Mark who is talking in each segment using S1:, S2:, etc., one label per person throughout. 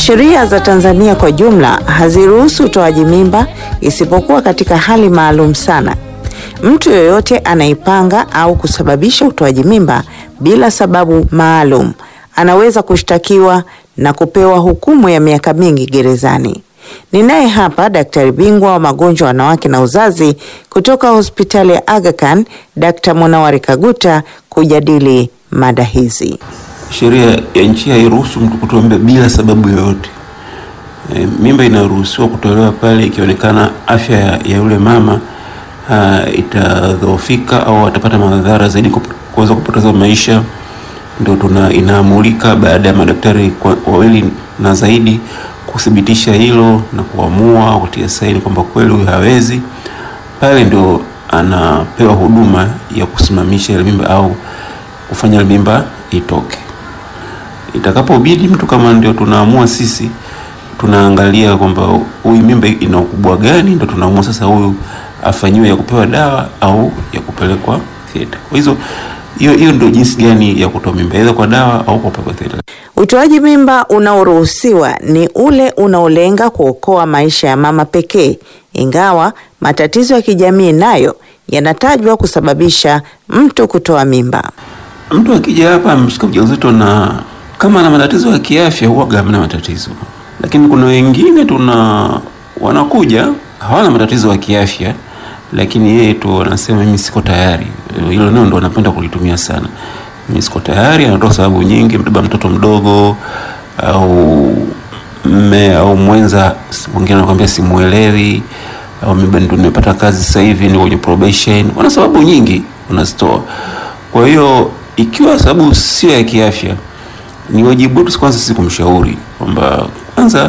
S1: Sheria za Tanzania kwa jumla haziruhusu utoaji mimba isipokuwa katika hali maalum sana. Mtu yoyote anaipanga au kusababisha utoaji mimba bila sababu maalum anaweza kushtakiwa na kupewa hukumu ya miaka mingi gerezani. Ninaye hapa daktari bingwa wa magonjwa wanawake na uzazi kutoka hospitali ya Aga Khan, Dr. Munawari Kaguta kujadili mada hizi.
S2: Sheria ya nchi hairuhusu mtu kutoa mimba bila sababu yoyote. E, mimba inaruhusiwa kutolewa pale ikionekana afya ya, ya yule mama ha, itadhoofika au atapata madhara zaidi kuweza kupoteza maisha, ndio tuna inaamulika baada ya madaktari wawili na zaidi kuthibitisha hilo na kuamua kutia saini kwamba kweli huyu hawezi, pale ndio anapewa huduma ya kusimamisha ile mimba au kufanya ile mimba itoke. Itakapobidi mtu kama ndio tunaamua sisi, tunaangalia kwamba huyu mimba ina ukubwa gani, ndio tunaamua sasa huyu afanyiwe ya kupewa dawa au ya kupelekwa theater. Kwa hizo hiyo hiyo ndio jinsi gani ya kutoa mimba, aidha kwa dawa au kwa kupelekwa theater.
S1: Utoaji mimba unaoruhusiwa ni ule unaolenga kuokoa maisha ya mama pekee, ingawa matatizo ya kijamii nayo yanatajwa kusababisha mtu kutoa mimba.
S2: Mtu akija hapa ameshika ujauzito na kama ana matatizo ya kiafya, huwaga hamna matatizo, lakini kuna wengine tuna wanakuja hawana matatizo ya kiafya, lakini yeye tu anasema mimi siko tayari. Hilo neno ndo anapenda kulitumia sana, mimi siko tayari. Anatoa sababu nyingi, mbeba mtoto mdogo au mme au mwenza, mwingine anakuambia simuelewi, au mimi ndo nimepata kazi sasa hivi ni kwenye probation. Wana sababu nyingi wanazitoa. Kwa hiyo ikiwa sababu sio ya kiafya, ni wajibu wetu kwanza sisi kumshauri kwamba kwanza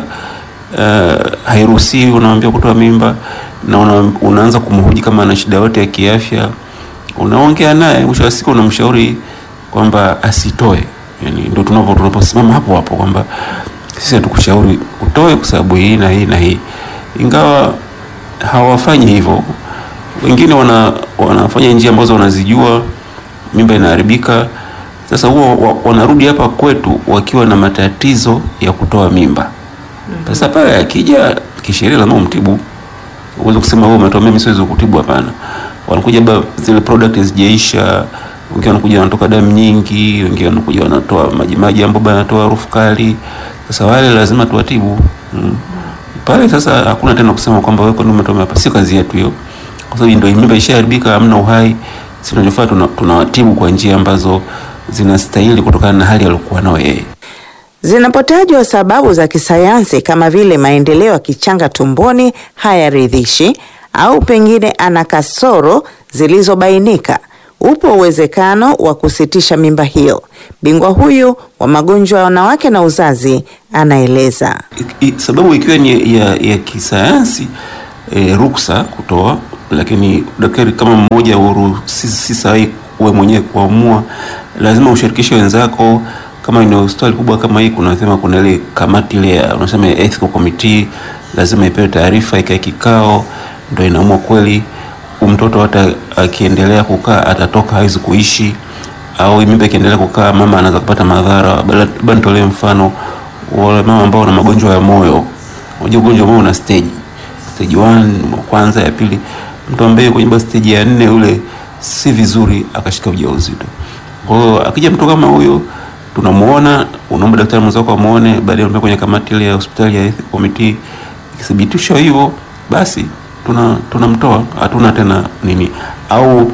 S2: uh, hairuhusiwi unamwambia kutoa mimba na una, unaanza kumhoji kama ana shida yote ya kiafya, unaongea naye, mwisho wa siku unamshauri kwamba asitoe. Yani ndio tunapo tunaposimama hapo hapo kwamba sisi hatukushauri utoe kwa sababu hii na hii na hii, ingawa hawafanyi hivyo. Wengine wana, wanafanya njia ambazo wanazijua, mimba inaharibika. Sasa huo wanarudi hapa kwetu wakiwa na matatizo ya kutoa mimba. Sasa pale akija kisheria lazima umtibu. Uweze kusema wewe umetoa mimi siwezi kutibu, hapana. Wanakuja ba zile product zijaisha, wengine wanakuja wanatoka damu nyingi, wengine wanakuja wanatoa maji maji ambayo yanatoa harufu kali. Sasa wale lazima tuwatibu. Mm. Pale sasa hakuna tena kusema kwamba wewe kwani umetoa hapa, si kazi yetu hiyo. Kwa sababu ndio mimba ishaharibika, hamna uhai. Sisi tunachofanya tunawatibu kwa njia ambazo zinastahili kutokana na hali aliyokuwa nayo yeye.
S1: Zinapotajwa sababu za kisayansi kama vile maendeleo ya kichanga tumboni hayaridhishi au pengine ana kasoro zilizobainika, upo uwezekano wa kusitisha mimba hiyo. Bingwa huyu wa magonjwa ya wanawake na uzazi anaeleza.
S2: I, I, sababu ikiwa ni ya, ya kisayansi e, ruksa kutoa, lakini daktari kama mmoja huru si, si sahihi wewe mwenyewe kuamua, lazima ushirikishe wenzako kama ni hospitali kubwa kama hii, kunasema kuna ile kamati ile unasema ethical committee, lazima ipewe taarifa, ikae kikao, ndio inaamua kweli mtoto hata akiendelea kukaa atatoka, hawezi kuishi, au mimba ikiendelea kukaa mama anaweza kupata madhara. Bado nitolee mfano wale mama ambao wana magonjwa ya moyo. Unajua ugonjwa wa moyo una stage stage 1 kwanza, ya pili. Mtu ambaye kwenye stage ya nne ule si vizuri akashika ujauzito. Kwa hiyo akija mtu kama huyo tunamuona, unaomba daktari mwenzako amuone, baadaye unaenda kwenye kamati ile ya hospitali ya ethical committee. Ikithibitishwa hivyo, basi tuna tunamtoa, hatuna tena nini. Au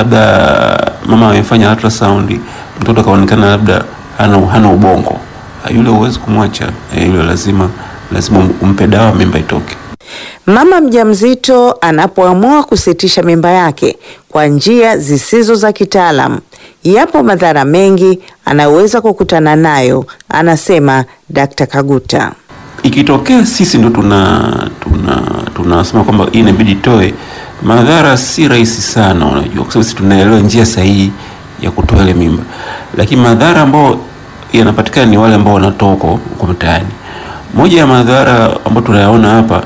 S2: labda mama amefanya ultrasound, mtoto kaonekana labda hana hana ubongo, yule huwezi kumwacha yule, lazima lazima umpe dawa, mimba itoke.
S1: Mama mjamzito anapoamua kusitisha mimba yake kwa njia zisizo za kitaalamu, yapo madhara mengi anayoweza kukutana nayo, anasema Dkt. Kaguta.
S2: Ikitokea sisi ndo tuna tuna tunasema kwamba hii inabidi toe, madhara si rahisi sana, unajua, kwa sababu sisi tunaelewa njia sahihi ya kutoa ile mimba, lakini madhara ambayo yanapatikana ni wale ambao wanatoa huko mtaani. Moja ya madhara ambayo tunayaona hapa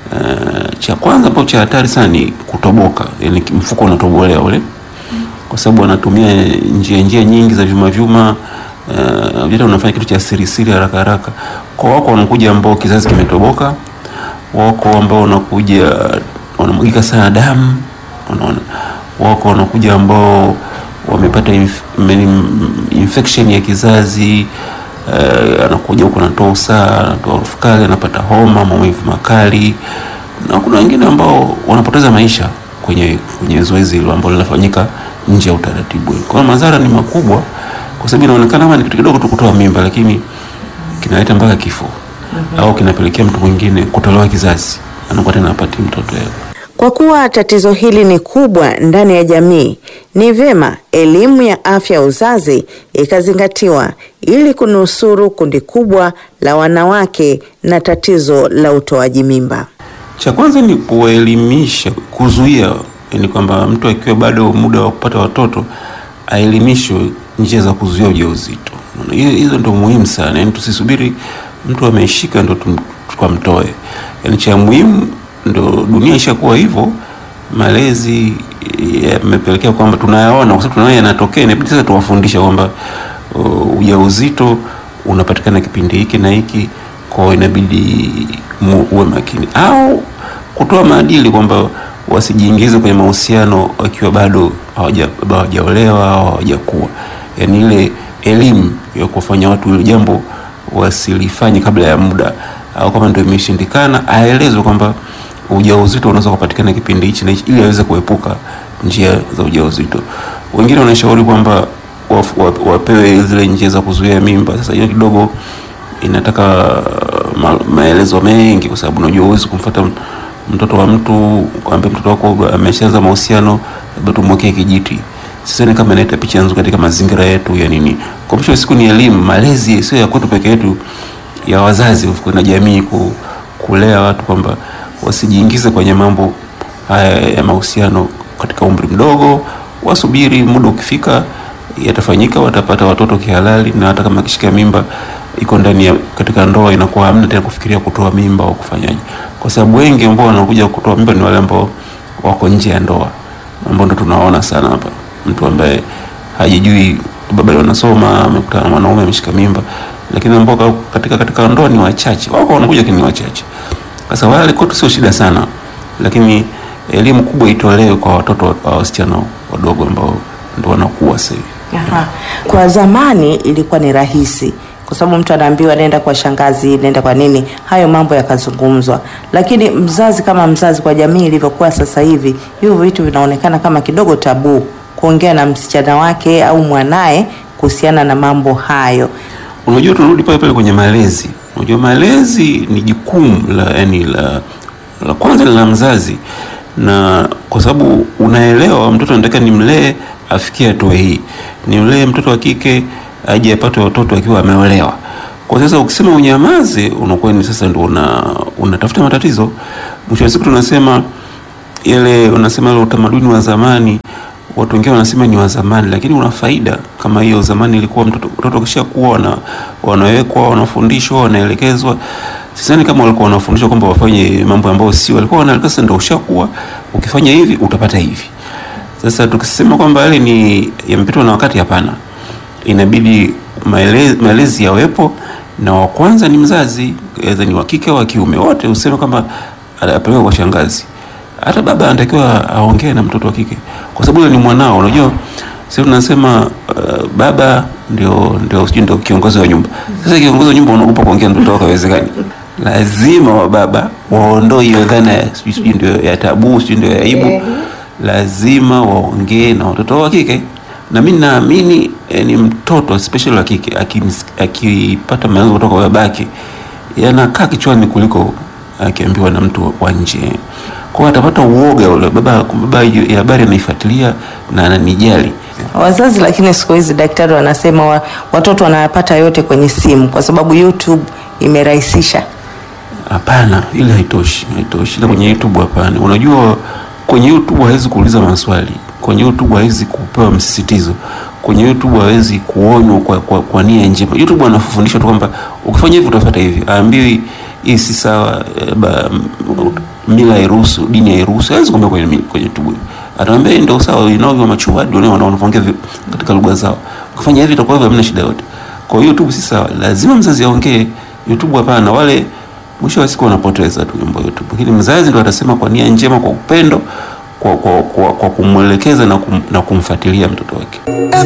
S2: Uh, cha kwanza ambacho cha hatari sana ni kutoboka, yani mfuko unatobolewa ule, kwa sababu wanatumia njia njia nyingi za vyuma vyuma, uh, vile unafanya kitu cha siri siri haraka haraka. Kwa wako wanakuja ambao kizazi kimetoboka, wako ambao wanakuja wanamwagika sana damu, unaona, wako wanakuja ambao wamepata inf infection ya kizazi uh, anakuja huko anatoa usaha, anatoa harufu kali, anapata homa, maumivu makali, na kuna wengine ambao wanapoteza maisha kwenye kwenye zoezi hilo ambalo linafanyika nje ya utaratibu. Kwa hiyo madhara ni makubwa, kwa sababu inaonekana kama ni kitu kidogo tu kutoa mimba, lakini kinaleta mpaka kifo mm -hmm. au kinapelekea mtu mwingine kutolewa kizazi, anakuwa tena apati mtoto yake.
S1: Kwa kuwa tatizo hili ni kubwa ndani ya jamii, ni vyema elimu ya afya ya uzazi ikazingatiwa ili kunusuru kundi kubwa la wanawake na tatizo la utoaji mimba.
S2: Cha kwanza ni kuwaelimisha, kuzuia, yani kwamba mtu akiwa bado muda wa kupata watoto aelimishwe njia za kuzuia ujauzito. Hizo ndio muhimu sana, yani tusisubiri mtu ameshika ndo tukamtoe. Yani cha muhimu ndo dunia ishakuwa hivyo, malezi yamepelekea kwamba tunayaona, kwa sababu tunaona yanatokea, inabidi sasa tuwafundisha kwamba uh, ujauzito unapatikana kipindi hiki na hiki, kwa inabidi uwe makini, au kutoa maadili kwamba wasijiingize kwenye mahusiano wakiwa bado hawajaolewa au hawajakuwa, yani ile elimu ya kufanya watu ile jambo wasilifanye kabla ya muda, au kama ndio imeshindikana aelezwe kwamba ujauzito unaweza kupatikana kipindi hichi na hichi, ili aweze kuepuka njia za ujauzito. Wengine wanashauri kwamba wapewe zile njia za kuzuia mimba. Sasa hiyo kidogo inataka ma, maelezo mengi, kwa sababu unajua huwezi kumfuata mtoto wa mtu kwambia mtoto wako ameshaanza mahusiano, labda tumwekee kijiti. Sasa ni kama inaita picha nzuri katika mazingira yetu ya nini. Kwa mwisho wa siku ni elimu, malezi sio ya kwetu peke yetu, ya wazazi na jamii, ku, kulea watu kwamba wasijiingize kwenye mambo haya ya mahusiano katika umri mdogo, wasubiri muda ukifika yatafanyika, watapata watoto kihalali, na hata kama akishika mimba iko ndani ya katika ndoa, inakuwa hamna tena kufikiria kutoa mimba au kufanyaje, kwa sababu wengi ambao wanakuja kutoa mimba ni wale ambao wako nje ya ndoa, ambao ndo tunaona sana hapa, mtu ambaye hajijui, baba wanasoma, amekutana na mwanaume ameshika mimba, lakini ambao katika katika ndoa ni wachache, wako wanakuja, lakini ni wachache. Sasa wale kwetu sio shida sana, lakini elimu kubwa itolewe kwa watoto wa wasichana wadogo ambao ndo wanakuwa sasa hivi.
S1: Aha. Kwa zamani ilikuwa ni rahisi kwa sababu mtu anaambiwa nenda kwa shangazi, nenda kwa nini, hayo mambo yakazungumzwa. Lakini mzazi kama mzazi, kwa jamii ilivyokuwa sasa hivi, hivyo vitu vinaonekana kama kidogo tabu kuongea na msichana wake au mwanaye kuhusiana na mambo hayo.
S2: Unajua, tunarudi pale pale kwenye malezi. Unajua, malezi ni jukumu la yani la, la kwanza la mzazi, na kwa sababu unaelewa mtoto anataka nimlee afikie hatua hii, nimlee mtoto wa kike aje apate watoto akiwa ameolewa. Kwa sasa ukisema unyamaze, unakuwa ni sasa ndio una unatafuta matatizo. Mwisho wa siku tunasema ile unasema ile utamaduni wa zamani, watu wengine wanasema ni wa zamani, lakini una faida kama hiyo. Zamani ilikuwa mtoto mtoto kishakuwa na wanawekwa, wanafundishwa, wanaelekezwa. Sidhani kama walikuwa wanafundishwa kwamba wafanye mambo ambayo si, walikuwa wanaelekezwa, ndio ushakuwa, ukifanya hivi utapata hivi. Sasa tukisema kwamba yale ni yamepitwa na wakati, hapana inabidi maelezi, maelezi yawepo, na wa kwanza ni mzazi, aidha ni wa kike au wa kiume, wote useme kwamba apelekwe kwa shangazi. Hata baba anatakiwa aongee na mtoto wa kike, kwa sababu yule ni mwanao. Unajua sisi tunasema uh, baba ndio ndio sijui ndio kiongozi wa nyumba. Sasa kiongozi wa nyumba unaogopa kuongea na mtoto wako, haiwezekani. Lazima wa baba waondoe hiyo dhana ya sijui ndio ya tabu, sijui ndio ya aibu. Lazima waongee na watoto wa kike na mimi naamini eh, ni mtoto especially wa kike akipata maelezo kutoka kwa babake yanakaa kichwani kuliko akiambiwa na mtu wa nje. Kwa hiyo atapata uoga ule, baba baba ya habari anaifuatilia na ananijali.
S1: Wazazi lakini siku hizi daktari wanasema wa, watoto wanayapata yote kwenye simu kwa sababu YouTube imerahisisha.
S2: Hapana, ile haitoshi, haitoshi. Ile kwenye YouTube hapana. Unajua kwenye YouTube hawezi kuuliza maswali kwenye YouTube hawezi kupewa msisitizo, kwenye YouTube hawezi kuonywa kwa, kwa, kwa nia njema. YouTube anafundishwa tu kwamba ukifanya hivi utafuata hivi, aambiwi hii si sawa, mila hairuhusu, dini hairuhusu. Hawezi kuambia kwenye, kwenye YouTube, ataambia ndio sawa, inao wa machuadi wao wanaongea katika lugha zao, ukifanya hivi itakuwa hivyo, hamna shida yote. Kwa hiyo YouTube si sawa, lazima mzazi aongee. YouTube hapana, wale mwisho wa siku wanapoteza tu mambo YouTube. Lakini mzazi ndo atasema kwa nia njema, kwa upendo, kwa, kwa, kwa, kwa kumwelekeza na, kum, na kumfuatilia mtoto wake.